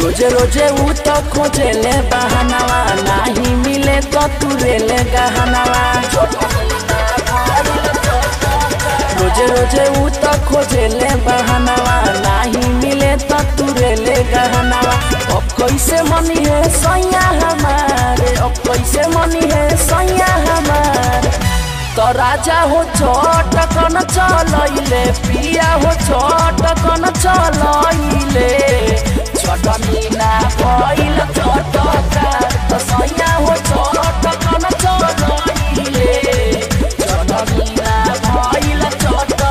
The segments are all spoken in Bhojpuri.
रोजे रोजे ऊ तो खोजेले बहानावा नाही मिले तो तुरेले गहनावा रोजे रोजे ऊ तो खोजेले बहानावा नाही मिले तो तुरेले गहनावा अब कैसे मनी है सैया हमारे अब कैसे मनी है सैया हमारे तो राजा हो छोट कन चलैले पिया हो छोट कन चलैले चटनी ना भइल चटका तो सैया हो छोट कन चलैले चटनी ना भइल चटका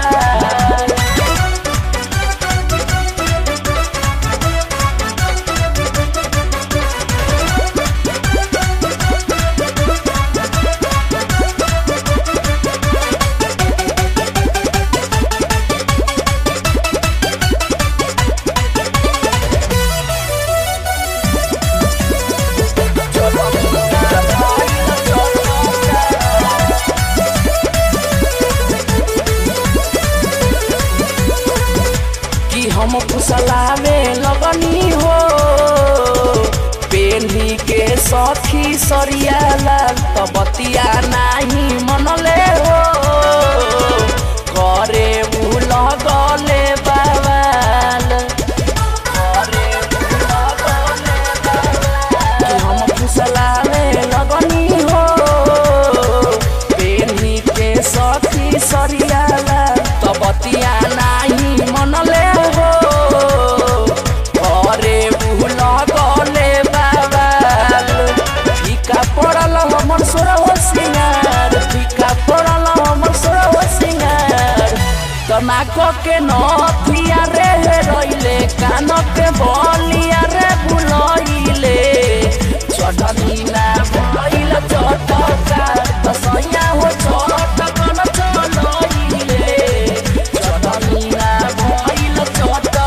कि हम फुसलावे लगनी हो पेन्ही के सखी सरिया लाल त बतिया नाही मनले हो करे उ लगले बाबाल करे उ लगले बाबाल। कि हम फुसलावे लगनी हो पेन्ही के सखी सरिया लाल त बतिया नाही मनले हो करे उ लगले बाबाल फीका पड़ल हमर सोरह सिंगार फीका पड़ल हमर सोरह सिंगार तनाक के नथिया रे रइले कान के बलिया रे भुलइले चटनी ना भइल चटका तसैया हो चटकन चलइले चटनी ना भइल चटका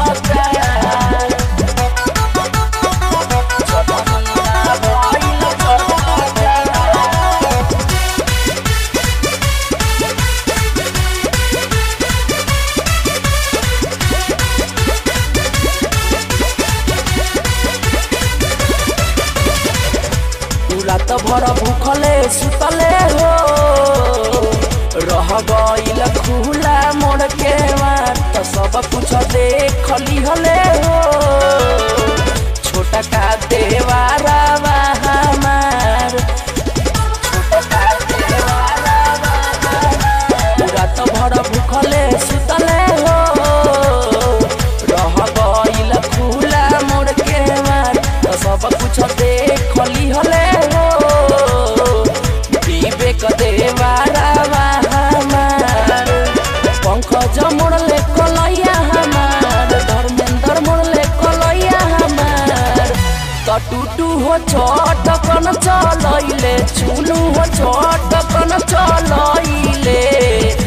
चटनी ना भइल चटका पूरा तो भर भूखले सुतले हो रह गईल खुला मोड़ के मार तो सब कुछ देख हले हो छोटा का देवारा हमार छोटा का देवारा पूरा तो भर भूखले सुतले हो रह गईल खुला मोड़ के मार तो सब कुछ देख हले हो विवेक देवारा हमार पंकज मोड़ले कलैया हमार धर्मेंद्र मोड़ले कलैया हमार त टूटू हो छोट कन चलैले चुनू हो छोट कन चलैले